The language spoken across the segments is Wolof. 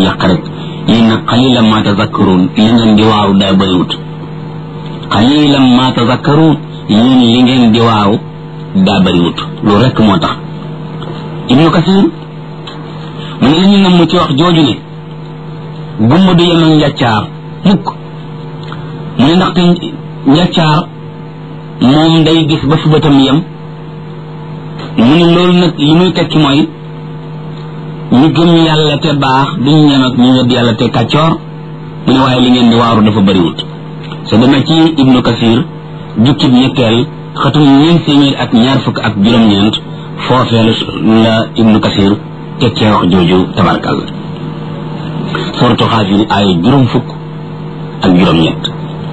yàq rek yéen nag xalilan ma tazakkaruun li ngeen di waaw daa bëriwut xalilan ma tazakkaruun yéen li ngeen di waaw daa bëriwut loolu rek moo tax ibnu kasir mu ne li ñu namm ci wax jooju ne gumba du yem ak njàccaar mukk mu ne ndaxte njàccaar moom day gis ba fi bëtam yem mu ne loolu nag li muy tekki mooy ñu gëm yàlla te baax duñ ñem ak ñu wedd yàlla te kàccoor mu ne waaye li ngeen di waaru dafa bëriwut sa demee ci ibnu kasir jukkib ñetteel xatum ñeent téeméer ak ñaar fukk ak juróom-ñeent foofee la ibnu kasir tekkee wax jooju tabarkàlla sortu xaafir ay juróom fukk ak juróom-ñett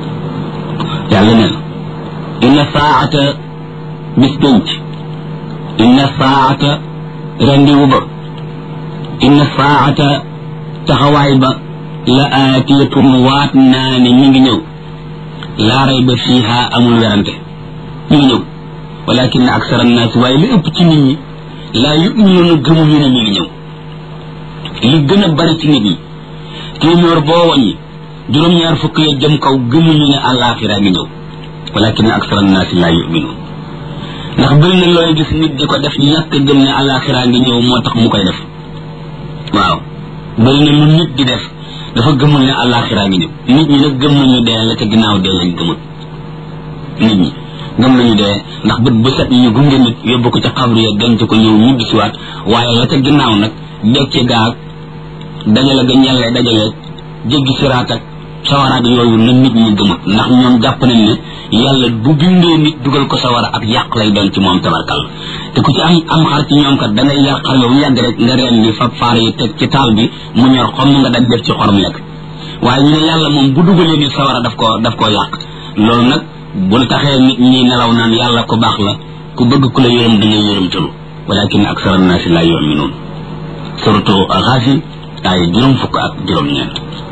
yàlla ne inna saata bis pénc inna saata rendiwu ba inna saata taxawaay ba la aatiyatun waat naa ne mi ngi ñëw laa rayba fiiha amul werante mi ngi ñëw walakin aksara annaasi waaye li ëpp ci nit ñi laa yuminuuna gëmuñu ne mi ngi ñëw li gën a bari ci nit ñi téeméer boo wàññi juróom-ñaar fukk ya jëm kaw gëmuñu ne àllaaxira ngi ñëw walakin aksara annaasi laa yuminuun ndax bëri na looy gis nit di ko def ñàkk gëm ne àllaaxira ngi ñëw moo tax mu koy def waaw bëri na lu nit di def dafa gëmul ne àllaaxira ngi ñëw nit ñi nag gëm nañu dee la ca ginnaaw dee lañ gëmul nit ñi gëm nañu dee ndax bët bu set ñu gunge nit yóbbu ko ca xabru ya denc ko ñëw ñibbi siwaat waaye la ca ginnaaw nag dekki gaag dajale ga ñelle dajale jéggi siraat ak sawaraat yooyu na nit ñi gëmut ndax ñoom jàpp nañ ne yàlla bu bindee nit dugal ko sawara ak yàq lay doon ci moom tabarkal te ku ci am am xar ci ñoom kat dangay yar xar yow yàgg rek nga reen ni fab faar yi teg ci taal bi mu ñor xom nga daj def ci xorom lekk waaye ñu ne yàlla moom bu dugalee nit sawara daf koo daf koo yàq loolu nag bu taxee nit ñi nelaw naan yàlla ku baax la ku bëgg ku la yërëm da ngay yërëmtalu walakin aksara annaasi laa yuminuun surtout Gaafir ay juróom fukk ak juróom-ñeent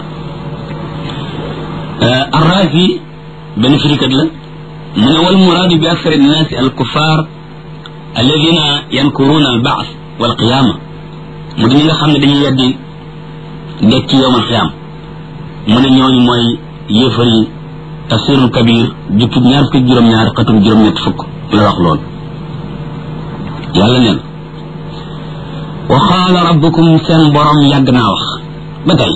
arrazi benn firikat la mu ne wal muraadu bi aksari annaasi al kuffar alladina yankuruuna al baas wal qiyaama mu di ñi nga xam ne dañuy weddi dekk ci yowmal qiyaam mu ne ñooñu mooy yëfar yi tafsirul kabir jukkib ñaar fukki juróom-ñaar xatum juróom-ñett fukk la wax lool yàlla neen wa qaala rabbukum seen borom yàgg naa wax ba tey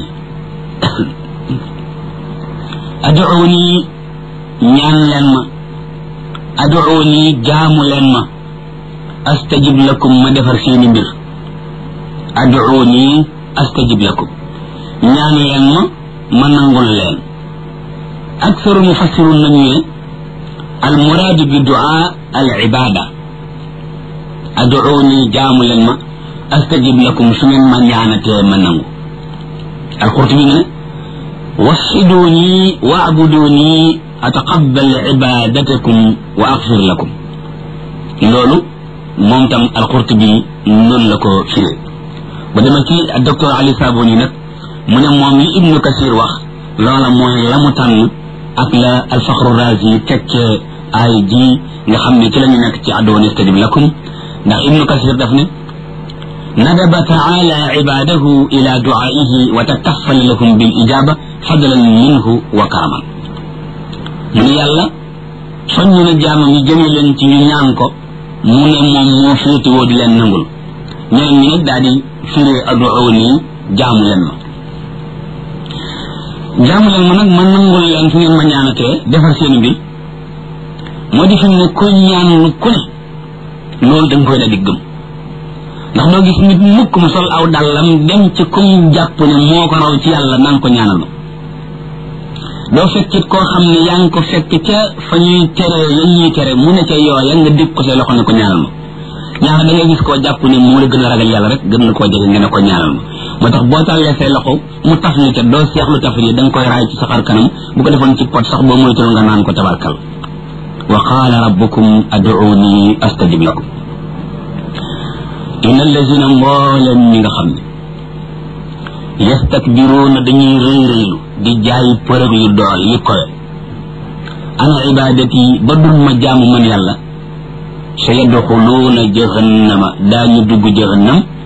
aduuni ñaan leen ma aduuni jaamu leen ma astajib lakum ma defar seeni mbir aduuni astajib lakum ñaan leen ma ma nangul leen aksaru mufassirun nañu ne al muraadu bi duaa al ibada aduuni jaamu leen ma astajib lakum su ngeen ma ñaanatee ma nangu alqurtubi ne وحدوني واعبدوني أتقبل عبادتكم وأغفر لكم لولو مومتام القرطبي نون لكو فيري بدما كي الدكتور علي صابوني نك من موم ابن كثير واخ لولا موي لامو تان ak la alfaxru razi tekke ay ji nga xam ne ci la ñu nekk ci addoon istajib lakum ndax ibnu kasir daf ne ندب تعالى عباده إلى دعائه وتكفل لهم بالإجابة فضلا منه وكرما من يلا soññ jaam mi jëme leen ci ñu ñaan ko mu ne moom moo féete woo di leen nangul ñeneen ñi nag daal di firee aduuni jaamu leen ma jaamu leen ma nag ma nangul leen fu ngeen ma ñaanatee defar seen mbir moo di fi ne ku ñaan ku ne loolu da nga koy daal di gëm ndax doo gis nit mukk mu sol aw dàllam dem ci kum jàpp ne moo ko raw ci yàlla naan ko ñaanal ma doo fekkit koo xam ne yaa ngi ko fekk ca fa ñuy tere ya ñuy tere mu ne ca yooya nga dégg ko say loxo ne ko ñaanal ma ñaar da ngay gis koo jàpp ne moo la gën a ragal yàlla rek gën na koo jege nga ne ko ñaanal ma moo tax boo tàllee say loxo mu taf ni ca doo seexlu taf yi da nga koy raay ci sa xar kanam bu ko defoon ci pot sax boo moytul nga naan ko tabarkal wa qaala rabbukum aduuni astajib lakum inna allazina mbooleem ñi nga xam ne yastakbiruuna dañuy rëy rëylu di jaay përëg yu dool yi kowe an ibadati ba dul ma jaamu man yàlla sa yadxuluuna jahannama daañu dugg jahannam